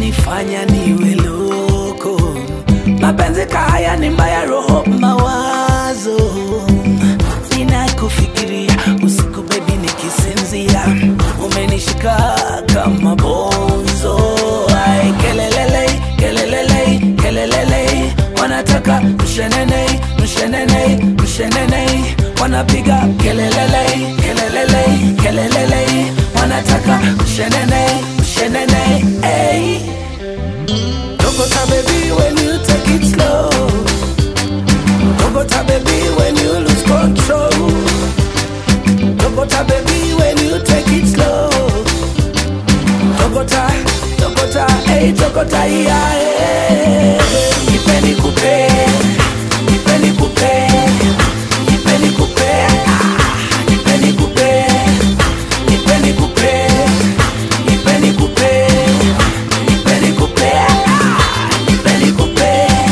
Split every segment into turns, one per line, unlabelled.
yananifanya niwe loko mapenzi kaya ni mbaya roho mawazo ninakufikiria usiku bebi nikisinzia umenishika kama bonzo Ai, kelelele kelelele kelelele wanataka mshenene mshenene mshenene wanapiga kelelele kelelele kelelele wanataka mshenene mshenene hey. Tokota baby when you take it slow Tokota baby when you lose control Tokota baby when you take it slow Tokota, Tokota, hey Tokota yeah, yeah. Nipeni kupe, nipeni kupe, nipeni kupe, ah, nipeni kupe, nipeni kupe, nipeni kupe, nipeni kupe, ah, nipeni kupe.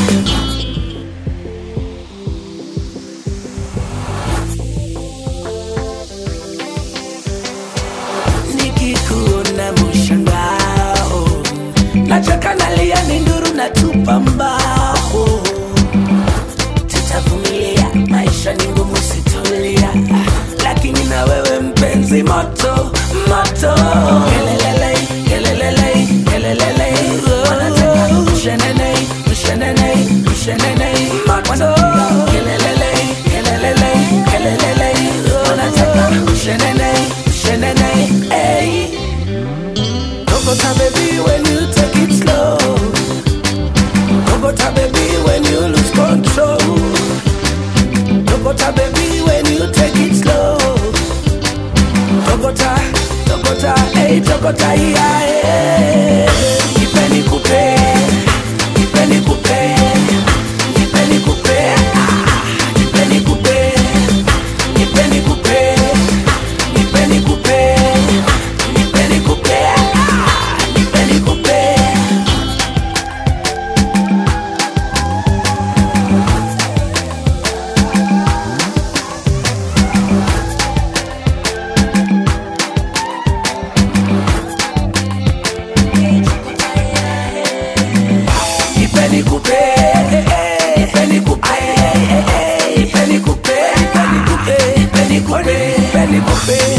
nikikuona mshangao nachaka nalia ni nduru na tupa mbao tutavumilia maisha ni ngumu situlia lakini na wewe mpenzi moto moto kelelele kelelele kelelele wanataka mshenene mshenene mshenene moto kelelele kelelele kelelele wanataka mshenene mshenene hey. Tokota baby when you take it slow Tokota baby when you lose control Tokota baby when you take it slow Tokota, Tokota, hey Tokota yeah, yeah. Nipeni kupe, nipeni kupe, nipeni kupe, ah, nipeni kupe, nipeni kupe, nipeni kupe, nipeni kupe, ah, nipeni kupe. Nipeni kupe, nipeni kupe, nipeni kupe, nipeni kupe, nipeni kupe, nipeni kupe.